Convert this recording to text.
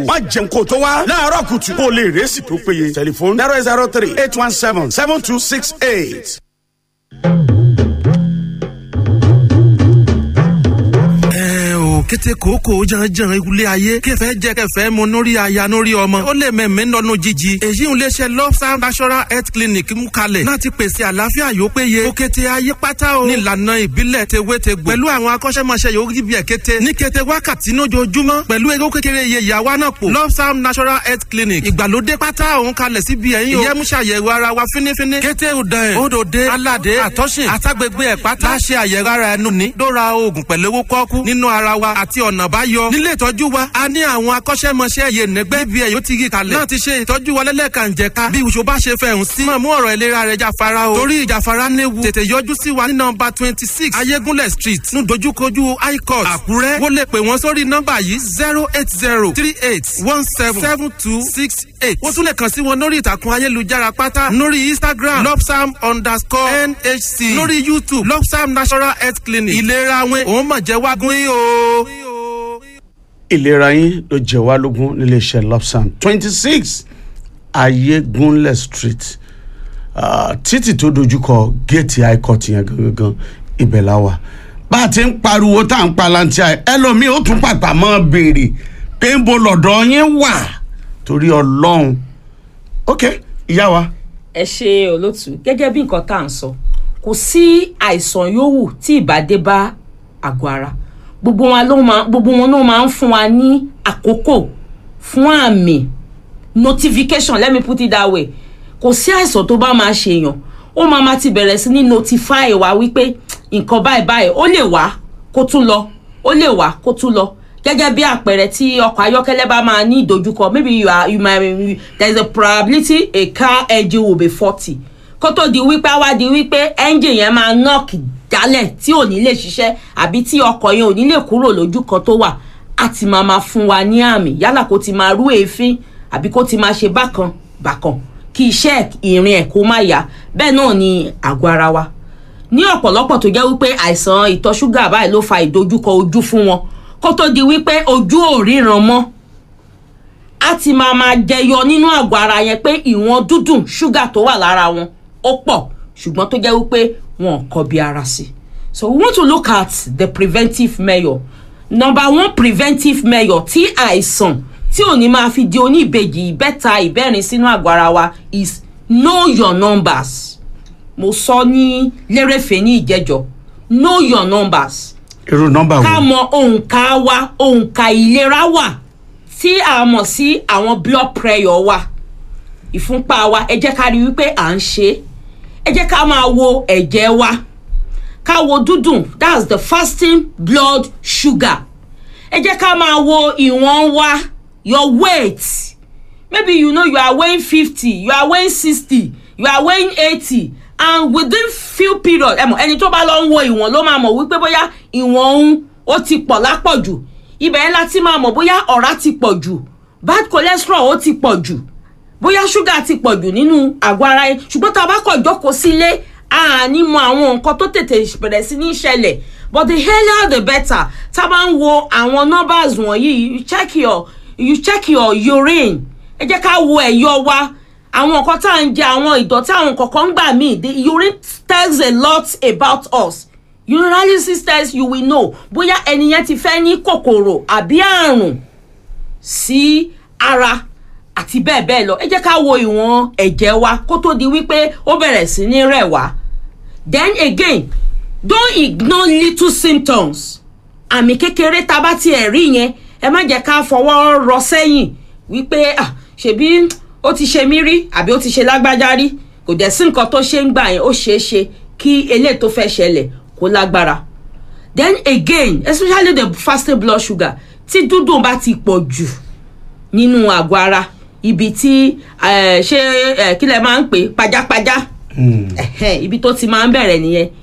wá jẹun kó tó wá láàárọ̀ kùtù kó lè rẹ́sì tó péye tẹlifóònù zero zero three eight one seven seven two six eight. ẹ o kété kòókò janjan ilé ayé kẹfẹ jẹ kẹfẹ mu nórí aya nórí ọmọ ó lè mẹmẹ nọnú jíjí èyí ń léṣe lọ́sà national health clinic mú kalẹ̀ láti pèsè àlàáfíà yóò péye ó kété ayé pátá o nílànà ìbílẹ̀ tewétegbò pẹ̀lú àwọn akọ́ṣẹ́mọṣẹ́ yóò rí bí ẹ̀ kété ní kété wákàtí lójoojúmọ́ pẹ̀lú ewé kékeré iye ìyàwó náà pò lọ́sà national health clinic ìgbàlódé pátá òun kalẹ̀ síbi ẹ̀yìn o ìyẹ́múṣàyẹ̀wò ara wa fínífíní kété òdàn ẹ̀ òdòdé aládé àtọ́sìn àtàgbègbè ẹ̀ pátá láṣẹ àyẹ̀wò ara ẹnu ní dóra oògùn pẹ̀lú owó kọ́kú nínú ara wa àti ọ̀nà báyọ. nílé ìtọ́jú wa a ní àwọn akọ́ṣẹ́mọṣẹ́ yẹn nẹ́gbẹ́ bí ẹ̀ yóò ti rí kalẹ̀. náà ti ṣe ìtọ́jú wa lẹ́lẹ́kànjẹ̀ka bí oṣù bá ṣe fẹ̀hún sí. máa mú ọ̀rọ̀ ìlera rẹ̀ jáfara o. torí ìjàfara léwu. tètè yọjú sí wa ní nọmba twenty six ayégúnlẹ̀ street ní dojúkojú high court àkúrẹ́. wọ́n lè pè wọ́n sórí nọmba yìí zero eight zero three eight one seven seven two six eight. wọ́n tún lè kàn sí wọn lórí ìtàkùn ayélujára pátá lórí instagram lopsam underscore nhc lórí youtube lopsam national health clinic ìlera wọn òun mọ̀ jẹ́ wágún yìí o. ìlera yín ló jẹ wá lógún níléeṣẹ́ lopsam twenty six ayégunlẹ̀ street ah, títì tó dojúkọ géètì high court yẹn gangan ibẹ̀ la wà bá a ti ń pariwo tá à ń palantia ẹ ẹlòmíì ó tún pàpà mọ́ béèrè pé ń bo lọ́dọ̀ yín wà torí ọlọ́run ok ìyá wa ẹ ṣe olótú gẹ́gẹ́ bí nǹkan tá à ń sọ kò sí àìsàn yòówù tí ìbàdé bá àgọ́ ara gbogbo wọn ló máa gbogbo wọn ló máa ń fún wa ní àkókò fún àmì notification let me put it that way kò sí àìsàn tó bá máa ṣèyàn ó máa ma ti bẹ̀rẹ̀ sí ní notify wa wípé nǹkan báyìí báyìí ó lè wá kó tún lọ ó lè wá kó tún lọ gẹ́gẹ́ bí àpẹẹrẹ tí ọkọ̀ ayọ́kẹ́lẹ́ bá máa ní ìdojúkọ maybe you are you might there is a probability a car engine will be faulty kó tó di wípé á wá di wípé engine yẹn máa knock jálẹ̀ tí ò ní lè ṣiṣẹ́ àbí tí ọkọ̀ yẹn ò ní lè kúrò lójú kan tó wà á ti máa máa fún wa ní àmì yálà kó ti máa rú èéfín àbí kó ti máa ṣe bákan bákan kí iṣẹ́ ìrìn ẹ̀ kó má yá bẹ́ẹ̀ náà ni àgọ́ ara wa ní ọ̀pọ̀lọpọ̀ tó jẹ́ wípé àìsàn ìtọ̀ ṣúgà báyìí ló fa ìdojúkọ ojú fún wọn kó tó di wípé ojú ò ríran mọ́ á ti máa máa jẹyọ nínú àgọ́ ara yẹn pé ìwọ̀n dúdùn ṣúgà tó wà lára wọn ó pọ̀ ṣùgbọ́n tó jẹ́ wípé wọn ò kọbi ara sí so we want to look at the preventive measure number one preventive measure tí àìsàn tí ò ní máa fi di oníbejì ìbẹ́ta ìbẹ́rin sínú àgọ́ ara wa is know your numbers mo sọ ní lérèfé ní ìjẹjọ know your numbers irú nọ́mbà ká wo mọ òǹkà wa òǹkà ìlera wa tí a mọ̀ sí àwọn blood pressure wa ìfúnpá wa ẹ jẹ́ ká rí wípé à ń ṣe é ẹ jẹ́ ká máa wo ẹ̀jẹ̀ wa ká wo dúdùn that's the fasting blood sugar ẹ jẹ́ ká máa wo ìwọ̀n wa your weight maybe you know you are weighing fifty you are weighing sixty you are weighing eighty and within few period ẹ mọ̀ ẹni tó bá lọ ń wo ìwọ̀n ló máa mọ̀ wípé bóyá ìwọ̀n òun ó ti pọ̀ lápọ̀jù ibẹ̀ yẹn la ti máa mọ̀ bóyá ọ̀rá ti pọ̀ jù bad cholesterol ó ti pọ̀ jù bóyá ṣúgà ti pọ̀ jù nínú àgọ́ ara yẹn ṣùgbọ́n tá a bá kọ̀ jókòó sílé àní mọ àwọn nǹkan tó tètè bẹ̀rẹ̀ sí ní ṣẹlẹ̀ but the earlier the better tá a bá ń wo àwọn numbers wọ̀nyí you check your you check your urine ẹ jẹ́ ká wo ẹ̀yọ wa àwọn nǹkan tá à ń jẹ àwọn ìdọ̀tí àwọn nǹkan kan gbà míì the urine tells a lot about us urinalysis test you will know bóyá ẹni yẹn ti fẹ́ ní kòkòrò àbí àrùn sí ara àti bẹ́ẹ̀ bẹ́ẹ̀ lọ ẹ jẹ́ ká wo ìwọ̀n ẹ̀jẹ̀ wa kó tó di wípé ó bẹ̀rẹ̀ sí ní rẹ̀ wá then again don't ignore little symptoms àmì kékeré tá a bá tiẹ̀ rí yẹn ẹ má jẹ́ ká fọwọ́ rọ sẹ́yìn wípé ah ṣebí ó ti ṣe mí rí àbí ó ti ṣe lágbájá rí kò dẹ̀ sí nǹkan tó ṣe ń gbà yẹn ó ṣeé ṣe kí eléyìí tó fẹ́ ṣẹlẹ̀ kó lágbára then again especially the fasting blood sugar tí dúdùn bá ti pọ̀ jù nínú àgọ́ ara ibi tí eh, ṣé eh, kí lẹ máa ń pè pajápajá Ẹ̀hẹ́n, ibi tó ti máa ń bẹ̀rẹ̀ nìyẹn